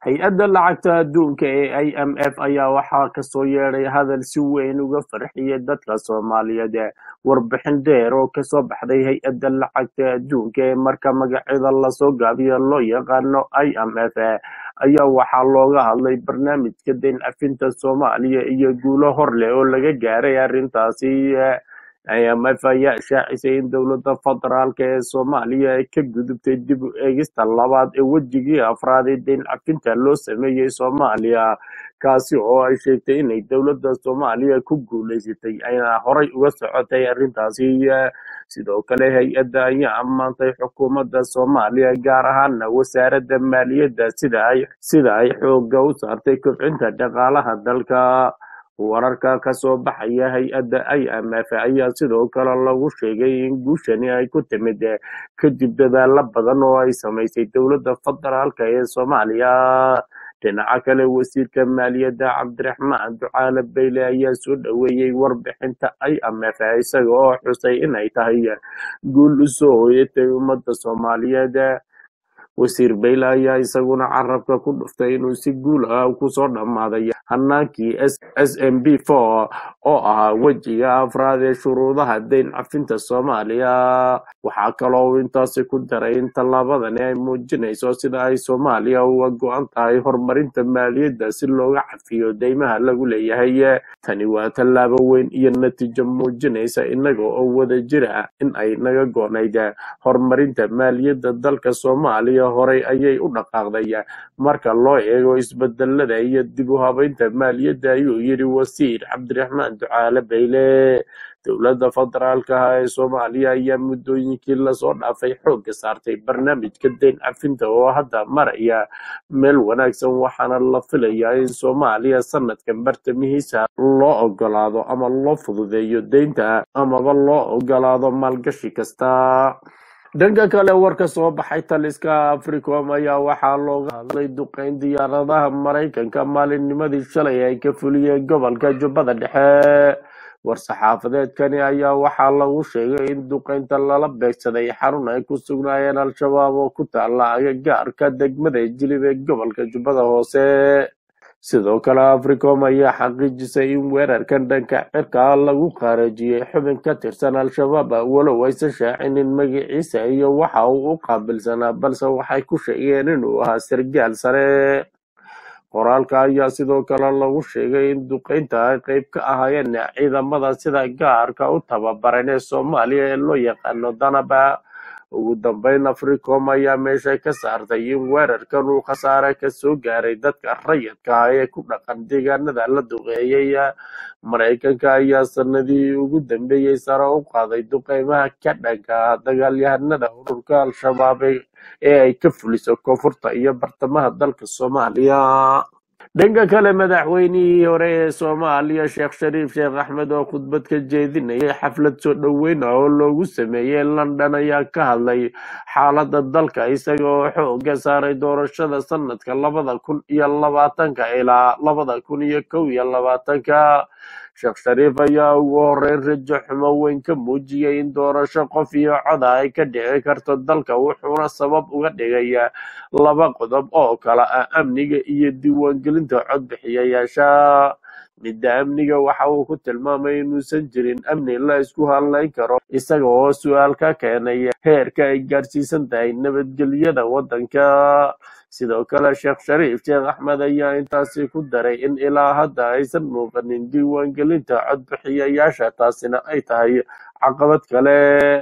hay-adda lacagta adduunka ee i m f ayaa waxaa kasoo yeedhay hadal si weyn uga farxiyay dadka soomaaliyeed warbixin dheer oo kasoo baxday hay-adda lacagta adduunka ee marka magaceeda lasoo gaabiyo loo yaqaano i m f ayaa waxaa looga hadlay barnaamijka deyn cafinta soomaaliya iyo guulo hor leh oo laga gaaray arrintaasi i m f ayaa ishaacisay in dowladda federaalka ee soomaaliya ay ka gudubtay dib u eegista labaad ee wejigii afraad ee deyn cafinta loo sameeyey soomaaliya kaasi oo ay sheegtay inay dowladda soomaaliya ku guuleysatay ayna horay uga socotay arrintaasi sidoo kale hay-adda ayaa ammaantay xukuumadda soomaaliya gaar ahaana wasaaradda maaliyadda sida ay sida ay xoogga u saartay kobcinta dhaqaalaha dalka wararka kasoo baxaya hay-adda i m f ayaa sidoo kale lagu sheegay in guushani ay ku timid kadib dadaalo badan oo ay samaysay dowladda federaalka ee soomaaliya dhinaca kale wasiirka maaliyadda cabdiraxmaan ducaale bayle ayaa soo dhoweeyey warbixinta i m f isaga oo xusay inay tahay guul usoo hoyatay ummadda soomaaliyeed wasiir bayle ayaa isaguna carabka ku dhuftay inuu si guul ah kusoo dhammaaday hanaankii s m b four oo ahaa wejiga afraad ee shuruudaha deyn cafinta soomaaliya waxaa kaloo uu intaasi ku daray in tallaabadani ay muujinayso sida ay soomaaliya uga go-an tahay horumarinta maaliyadda si looga cafiyo deymaha lagu leeyahay tani waa tallaabo weyn iyo natiijo muujinaysa inaga oo wada jira in ay naga go-nayd horumarinta maaliyadda dalka soomaaliya horay ayay u dhaqaaqday marka loo eego isbedelada iyo dib u habeynta maaliyadda ayuu yidhi wasiir cabdiraxmaan ducaale bayle dowladda federaalka ah ee soomaaliya ayaa muddooyinkii lasoo dhaafay xoogga saartay barnaamijka deyn cafinta oo hadda maraya meel wanaagsan waxaana la filayaa in soomaaliya sanadkan bartamihiisa loo ogolaado ama loo fududeeyo deynta amaba loo ogolaado maalgashi kasta dhanka kale war ka soo baxay taliska africom ayaa waxaa looga hadlay duqeyn diyaaradaha maraykanka maalinnimadii shalay ay ka fuliyeen gobolka jubbada dhexe war-saxaafadeedkani ayaa waxaa lagu sheegay in duqeynta lala beegsaday xarun ay ku sugnaayeen al-shabaab oo ku taala agagaarka degmada jilib ee gobolka jubbada hoose sidoo kale africom ayaa xaqiijisay in weerarkan dhanka cirka lagu qaarajiyey xubin ka tirsan al-shabaab walow aysan shaacinin magaciisa iyo waxa uu u qaabilsanaa balse waxay ku sheegeen inuu ahaa sargaal sare qoraalka ayaa sidoo kale lagu sheegay in duqeynta ay qeyb ka ahaayeen ciidamada sida gaarka u tababaran ee soomaaliya ee loo yaqaano danaba ugu dambeyn africom ayaa meesha ka saartay in weerarkan uu khasaare kasoo gaaray dadka rayidka ah ee ku dhaqan deegaanada la duqeeyey maraykanka ayaa sanadihii ugu dambeeyey sare u qaaday duqeymaha ka dhanka ah dagaalyahanada ururka al-shabaab ee ay ka fuliso koonfurta iyo bartamaha dalka soomaaliya dhanka kale madaxweynihii hore ee soomaaliya sheekh shariif sheekh axmed oo khudbad ka jeedinayay xaflad soo dhoweyn ah oo loogu sameeyey london ayaa ka hadlay xaaladda dalka isaga oo xooga saaray doorashada sanadka labada kun iyo labaatanka ilaa labada kun iyo kow iyo labaatanka sheekh shariif ayaa ugu horeyn rajo xumo weyn ka muujiyey in doorasho qof iyo coda ay ka dhici karto dalka wuxuuna sabab uga dhigay laba qodob oo kala ah amniga iyo diiwaangelinta codbixiyayaasha midda amniga waxa uu ku tilmaamay inuusan jirin amni la isku hadlayn karo isaga oo su-aal ka keenay heerka ay gaarsiisan tahay nabadgelyada waddanka sidoo kale sheekh shariif sheekh axmed ayaa intaasi ku daray in ilaa hadda aysan muuqanin diiwaangelinta codbixiyayaasha taasina ay tahay caqabad kale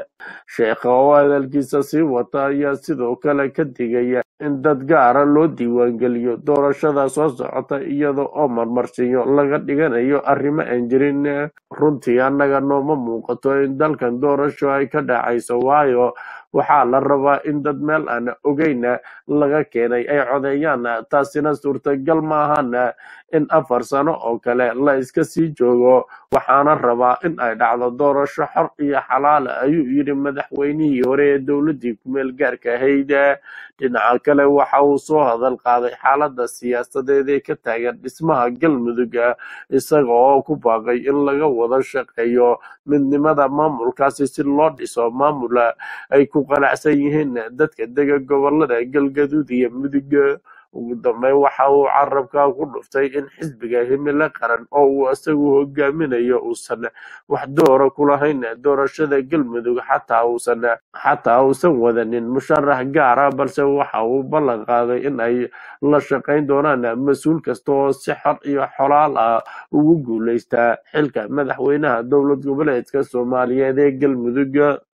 sheekha oo hadalkiisa sii wata ayaa sidoo kale ka digaya in dad gaara loo diiwaangeliyo doorashada soo socota iyada oo marmarsiyo laga dhiganayo arrimo aan jirin runtii annaga nooma muuqato in dalkan doorasho ay ka dhacayso waayo waxaa la rabaa in dad meel aan ogeyna laga keenay ay codeeyaan taasina suurtagal maahan in afar sano oo kale la iska sii joogo waxaana rabaa in ay dhacdo doorasho xor iyo xalaala ayuu yidhi madaxweynihii hore ee dowladdii kumeel gaarka ahayd dhinaca kale waxa uu soo hadal qaaday xaaladda siyaasadeed ee ka taagan dhismaha galmudug isaga oo ku baaqay in laga wada shaqeeyo midnimada maamulkaasi si loo dhiso maamul ay ku qanacsan yihiin dadka dega gobolada galgaduud iyo mudug ugu dambeyn waxa uu carabka ku dhuftay in xisbiga himilo qaran oo uu isagu hogaaminayo uusan wax doora ku lahayn doorashada galmudug xataa uusan xataa uusan wadanin musharax gaara balse waxa uu ballan qaaday in ay la shaqayn doonaan mas-uul kasta oo si xor iyo xolaal ah ugu guuleysta xilka madaxweynaha dowlad goboleedka soomaaliyeed ee galmudug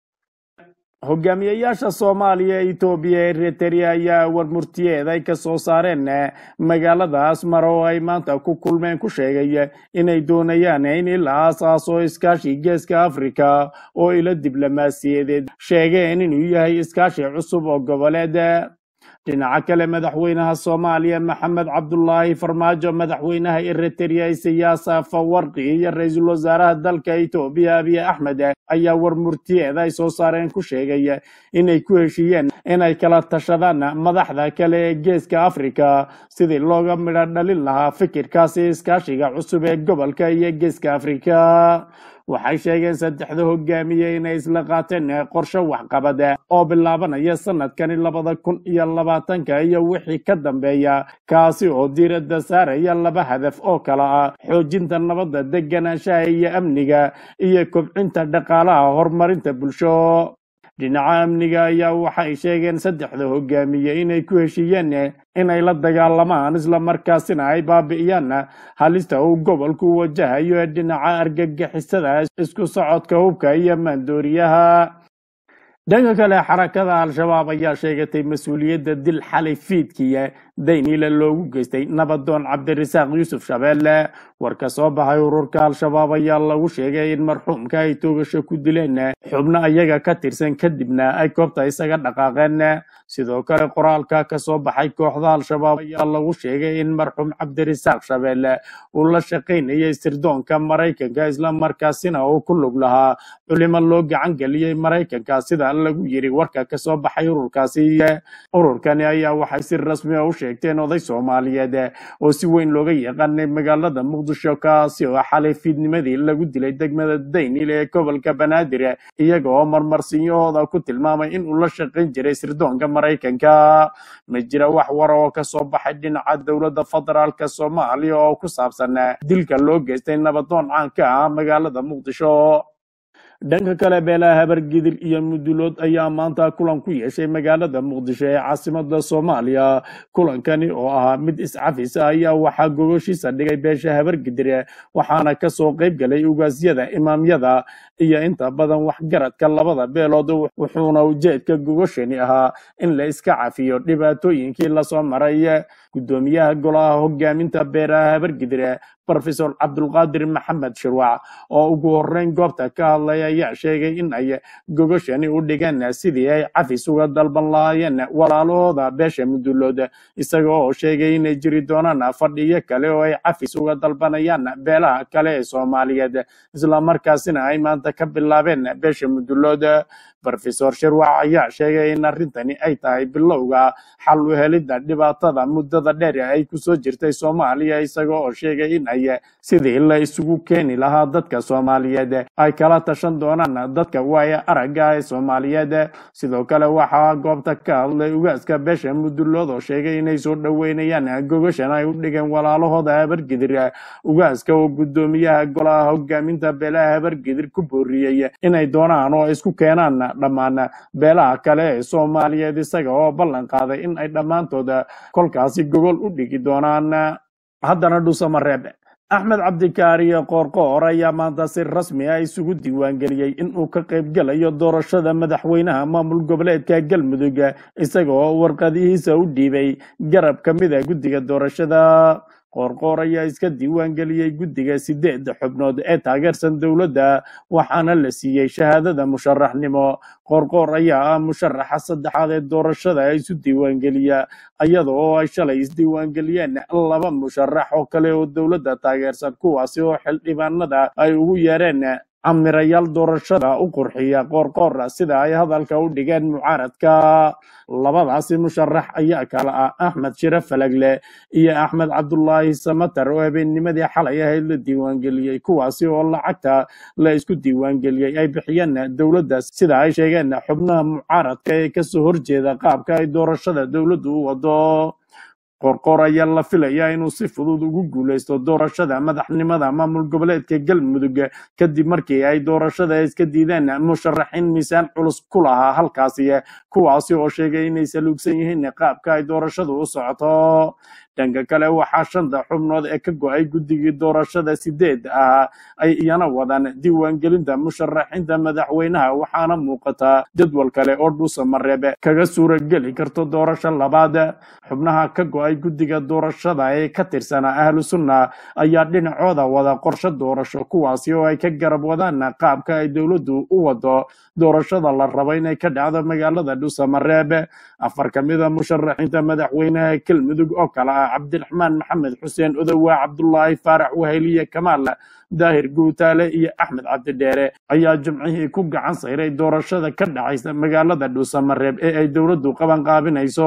hogaamiyayaasha soomaaliya etoobiya ee eritrea ayaa warmurtiyeed ay ka soo saareen magaalada asmar oo ay maanta ku kulmeen ku sheegay inay doonayaan in ilaa aasaaso iskaashi geeska afrika oo ila diblomaasiyadeed sheegeen inuu yahay iskaashi cusub oo goboleed dhinaca kale madaxweynaha soomaaliya maxamed cabdulaahi farmaajo madaxweynaha eritrea siyaasa fawarqi iyo ra-iisul wasaaraha dalka etoobiya abiy axmed ayaa warmurtiyeed ay soo saareen ku sheegay inay ku heshiiyeen inay kala tashadaan madaxda kale ee geeska afrika sidii looga midho dhalin lahaa fikirkaasi iskaashiga cusub ee gobolka iyo geeska afrika waxay sheegeen saddexda hogaamiye inay isla qaateen qorshe waxqabad oo bilaabanaya sanadkani labada kun iyo labaatanka iyo wixii ka dambeeya kaasi oo diiradda saaraya laba hadaf oo kala ah xoojinta nabadda deganaanshaha iyo amniga iyo kobcinta dhaqaalaha horumarinta bulsho dhinaca amniga ayaa waxay sheegeen saddexda hogaamiye inay ku heshiiyeen inay la dagaalamaan islamarkaasina ay baabi'iyaan halista uu gobolku wajahayo ee dhinaca argagixisada isku socodka hubka iyo maandooriyaha dhanka kale xarakada al-shabaab ayaa sheegatay mas-uuliyadda dil xalay fiidkiya dayniile loogu geystay nabadoon cabdirasaaq yuusuf shabeelle war ka soo baxay ururka al-shabaab ayaa lagu sheegay in marxuumka ay toogasho ku dileen xubno ayaga ka tirsan kadibna ay koobta isaga dhaqaaqeen sidoo kale qoraalka ka soo baxay kooxda al-shabaab ayaa lagu sheegay in marxuum cabdirasaaq shabeelle uu la shaqaynayay sirdoonka maraykanka islamarkaasina uu ku lug lahaa culimo loo gacan geliyey maraykanka sida lagu yiri warka ka soo baxay ururkaasi ururkani ayaa waxay si rasmi ah u sheegteen oday soomaaliyeed oo si weyn looga yaqaanay magaalada muqdisho kaasi oo xalay fiidnimadii lagu dilay degmada daynil ee gobolka banaadir iyaga oo marmarsinyahooda ku tilmaamay in uu la shaqayn jiray sirdoonka maraykanka ma jira wax war oo ka soo baxay dhinaca dowladda federaalka soomaaliya oo ku saabsan dilka loo geystay nabadoon caan ka ah magaalada muqdisho dhanka kale beelaha habargidir iyo mudulood ayaa maanta kulan ku yeeshay magaalada muqdisho ee caasimada soomaaliya kulankani oo ahaa mid iscafis ah ayaa waxaa gogoshiisa dhigay beesha habargidir waxaana kasoo qayb galay ugaasyada imaamyada iyo inta badan waxgaradka labada beelood wuxuuna ujeedka gogoshani ahaa in la iska cafiyo dhibaatooyinkii lasoo maray gudoomiyaha golaha hogaaminta beeraha habargidir profesor cabdulqaadir maxamed shirwac oo ugu horeyn goobta ka hadlay ayaa sheegay in ay gogoshani u dhigeen sidii ay cafis uga dalban lahaayeen walaalahooda beesha mudulood isaga oo sheegay inay jiri doonaan fadhiyo kale oo ay cafis uga dalbanayaan beelaha kale ee soomaaliyeed islamarkaasina ay maanta ka bilaabeen beesha mudulood profesor shirwac ayaa sheegay in arrintani ay tahay bilowga xal u helidda dhibaatada muddada dheer ay kusoo jirtay soomaaliya isaga oo sheegay in ay sidii la isugu keeni lahaa dadka soomaaliyeed ay kala tashan doonaan dadka waaya aragga ee soomaaliyeed sidoo kale waxaa goobta ka hadlay ugaaska beesha mudulood oo sheegay inay soo dhoweynayaan gogashan ay u dhigeen walaalahooda habargidir ugaaska oo gudoomiyaha golaha hogaaminta beelaha habargidir ku booriyey inay doonaan oo isku keenaan dhammaan beelaha kale ee soomaaliyeed isaga oo ballan qaaday in ay dhammaantood kolkaasi gogol u dhigi doonaan haddana dhusamareeb axmed cabdikaariyo qoorqoor ayaa maanta si rasmi ah isugu diiwaangeliyey in uu ka qaybgelayo doorashada madaxweynaha maamul goboleedka galmudug isaga oo warqadihiisa u dhiibay garab ka mid a guddiga doorashada qoorqoor ayaa iska diiwaangeliyey guddiga sideed xubnood ee taageersan dowladda waxaana la siiyey shahaadada musharaxnimo qoorqoor ayaa ah musharaxa saddexaad ee doorashada isu diiwaangeliya iyada oo ay shalay isdiiwaangeliyeen laba musharax oo kale oo dowladda taageersan kuwaasi oo xildhibaanada ay ugu yeereen camirayaal doorashada u qurxiya qoorqoor sida ay hadalka u dhigeen mucaaradka labadaasi musharax ayaa kala ah axmed shire falagle iyo axmed cabdulaahi samatar oo habeennimadii xalay ahayd la diiwaangeliyey kuwaasi oo lacagta la isku diiwaangeliyey ay bixiyeen dowladda sida ay sheegeen xubnaha mucaaradka ee kasoo horjeeda qaabka ay doorashada dowladdu u wado qorqor ayaa la filayaa inuu si fudud ugu guuleysto doorashada madaxnimada maamul goboleedka galmudug kadib markii ay doorashada iska diideen musharaxiin miisaan culus ku lahaa halkaasi kuwaasi oo sheegay inay saluugsan yihiin qaabka ay doorashadu u socoto dhanka kale waxaa shanta xubnood ee ka go-ay guddigii doorashada sideed ah ay iyana wadaan diiwaangelinta musharaxiinta madaxweynaha waxaana muuqata jadwal kale oo dhuusa mareebe kaga suurageli karto doorasho labaad xubnaha ka go-ay guddiga doorashada ee ka tirsana ahlu sunna ayaa dhinacooda wada qorshe doorasho kuwaasi oo ay ka garab wadaan qaabka ay dowladdu u wado doorashada la rabo inay ka dhacdo magaalada dhuusa mareebe afar ka mida musharaxiinta madaxweynaha galmudug oo kale ah cabdiraxmaan maxamed xuseen odowa cabdulaahi faarax wahayliye kamaal daahir guutaale iyo axmed cabdidheere ayaa jimcihii ku gacan sayray doorashada ka dhacaysa magaalada dhuusamareeb ee ay dowladdu qaban qaabinayso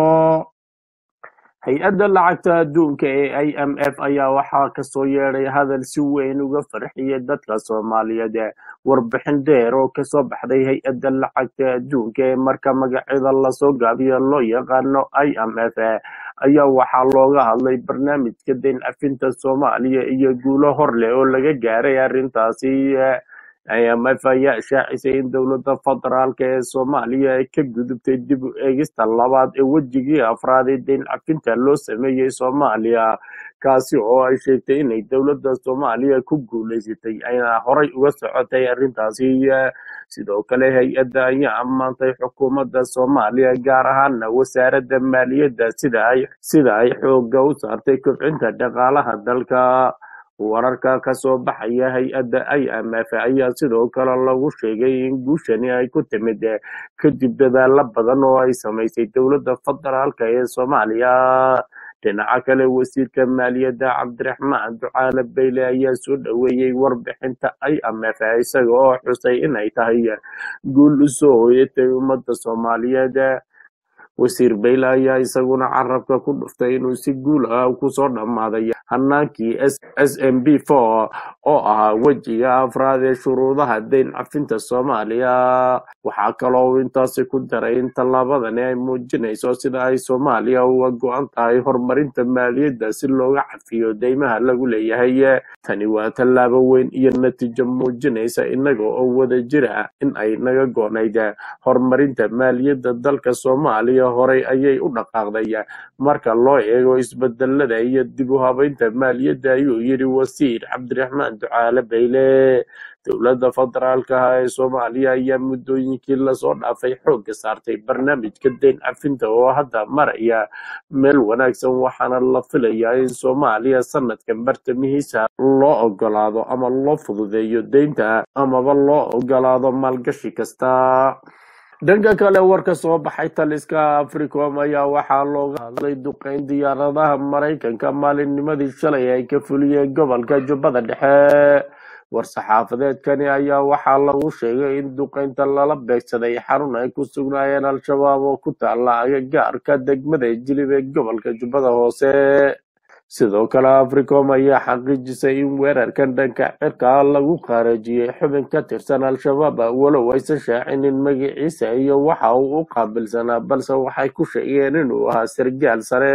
hay-adda lacagta adduunka ee i m f ayaa waxaa kasoo yeedhay hadal si weyn uga farxiyay dadka soomaaliyeed warbixin dheer oo kasoo baxday hay-adda lacagta adduunka ee marka magaceeda lasoo gaabiyo loo yaqaano i m f ayaa waxaa looga hadlay barnaamijka dayn cafinta soomaaliya iyo guulo hor leh oo laga gaaray arrintaasi IMF ayaa shaacisay in dowladda federaalk ee soomaaliya ay ka gudubtay dib u eegista labaad ee wejigii afraad ee dayn cafinta loo sameeyey soomaaliya kaasi oo ay sheegtay inay dowladda soomaaliya ku guuleysatay ayna horay uga socotay arrintaasi sidoo kale hay-adda ayaa ammaantay xukuumadda soomaaliya gaar ahaana wasaaradda maaliyadda sida ay sida ay xoogga u saartay kobcinta dhaqaalaha dalka wararka ka soo baxaya hay-adda i m f ayaa sidoo kale lagu sheegay in guushani ay ku timid kadib dadaalo badan oo ay samaysay dowladda federaalk ee soomaaliya dhinaca kale wasiirka maaliyadda cabdiraxmaan ducaale bayle ayaa soo dhoweeyey warbixinta i m f isaga oo xusay inay tahay guul u soo hoyatay ummadda soomaaliyeed wasiir bayle ayaa isaguna carabka ku dhuftay inuu si guul ah kusoo dhammaaday hanaankii s m b four oo ahaa wejiga afraad ee shuruudaha dayn cafinta soomaaliya waxaa kaloo uu intaasi ku daray in tallaabadani ay muujinayso sida ay soomaaliya uga go-an tahay horumarinta maaliyadda si looga cafiyo deymaha lagu leeyahay tani waa tallaabo weyn iyo natiijo muujinaysa inaga oo wada jira in ay naga go-nayd horumarinta maaliyadda dalka soomaaliya horay ayay u dhaqaaqday marka loo eego isbedelada iyo dib u habeynta maaliyadda ayuu yidhi wasiir cabdiraxmaan ducaale bayle dowladda federaalka ah ee soomaaliya ayaa muddooyinkii lasoo dhaafay xoogga saartay barnaamijka dayn cafinta oo hadda maraya meel wanaagsan waxaana la filayaa in soomaaliya sanadkan bartamihiisa loo ogolaado ama loo fududeeyo deynta amaba loo ogolaado maalgashi kasta dhanka kale warka soo baxay taliska africom ayaa waxaa looga hadlay duqeyn diyaaradaha maraykanka maalinnimadii shalay ay ka fuliyeen gobolka jubbada dhexe war-saxaafadeedkani ayaa waxaa lagu sheegay in duqeynta lala beegsaday xarun ay ku sugnaayeen al-shabaab oo ku taala agagaarka degmada jilib ee gobolka jubbada hoose sidoo kale africom ayaa xaqiijisay in weerarkan dhanka cirka lagu qaarajiyey xubin ka tirsan al-shabaab walow aysan shaacinin magaciisa iyo waxa uu u qaabilsanaa balse waxay ku sheegeen inuu ahaa sargaal sare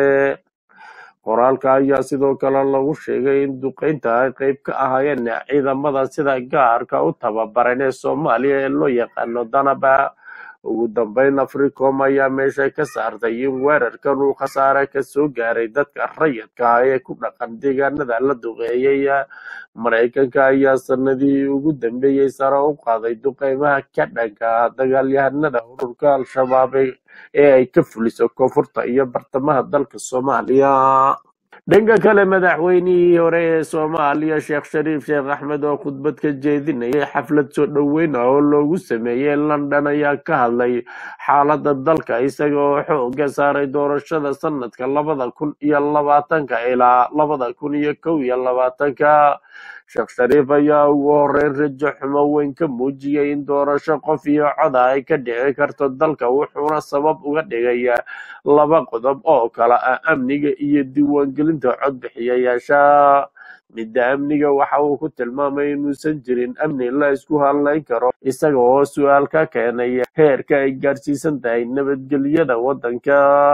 qoraalka ayaa sidoo kale lagu sheegay in duqeynta ay qeyb ka ahaayeen ciidamada sida gaarka u tababaran ee soomaaliya ee loo yaqaano danaba ugu dambeyn africom ayaa meesha ka saartay in weerarkan uu khasaare kasoo gaaray dadka rayidka ah ee ku dhaqan deegaanada la duqeeyey maraykanka ayaa sanadihii ugu dambeeyey sare u qaaday duqeymaha ka dhanka ah dagaalyahanada ururka al-shabaab ee ay ka fuliso koonfurta iyo bartamaha dalka soomaaliya dhanka kale madaxweynihii hore ee soomaaliya sheekh shariif sheekh axmed oo khudbad ka jeedinayay xaflad soo dhoweyn ah oo loogu sameeyey london ayaa ka hadlay xaaladda dalka isaga oo xooga saaray doorashada sanadka labada kun iyo labaatanka ilaa labada kun iyo kow iyo labaatanka sheekh shariif ayaa ugu horeyn rajo xumo weyn ka muujiyey in doorasho qof iyo coda ay ka dhici karto dalka wuxuuna sabab uga dhigay laba qodob oo kala ah amniga iyo diiwaangelinta codbixiyayaasha midda amniga waxa uu ku tilmaamay inuusan jirin amni la isku hadlayn karo isaga oo su-aal ka keenay heerka ay gaarsiisan tahay nabadgelyada waddanka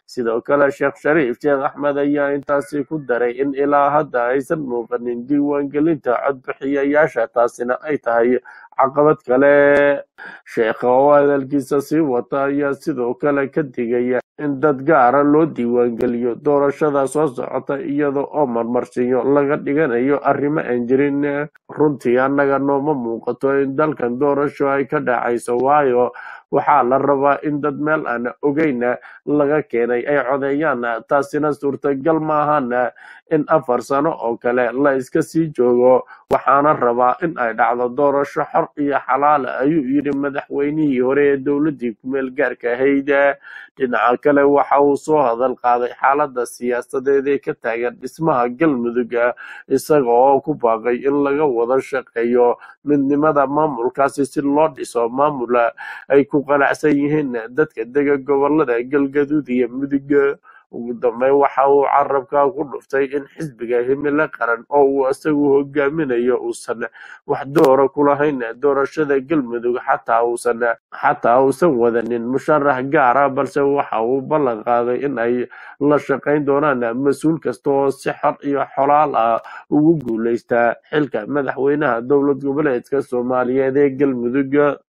sidoo kale sheekh shariif sheekh axmed ayaa intaasi ku daray in ilaa hadda aysan muuqanin diiwaangelinta codbixiyayaasha taasina ay tahay caqabad kale sheekha oo hadalkiisa sii wata ayaa sidoo kale ka digaya in dad gaara loo diiwaangeliyo doorashada soo socota iyada oo marmarsiyo laga dhiganayo arrimo aan jirin runtii annaga nooma muuqato in dalkan doorasho ay ka dhacayso waayo waxaa la rabaa in dad meel aan ogeyna laga keenay ay codeeyaan taasina suurtagal maahan in afar sano oo kale la iska sii joogo waxaana rabaa in ay dhacdo doorasho xor iyo xalaal ayuu yidhi madaxweynihii hore ee dowladdii kumeel gaarka ahayd dhinaca kale waxa uu soo hadal qaaday xaaladda siyaasadeed ee ka taagan dhismaha galmudug isaga oo ku baaqay in laga wada shaqeeyo midnimada maamulkaasi si loo dhiso maamul ay ku qanacsan yihiin dadka dega gobolada galgaduud iyo mudug ugu dambeyn waxa uu carabka ku dhuftay in xisbiga himilo qaran oo uu isagu hogaaminayo uusan wax doora ku lahayn doorashada galmudug xataa uusan xataa uusan wadanin musharax gaara balse waxa uu ballan qaaday in ay la shaqayn doonaan mas-uul kasta oo si xor iyo xolaal ah ugu guuleysta xilka madaxweynaha dowlad goboleedka soomaaliyeed ee galmudug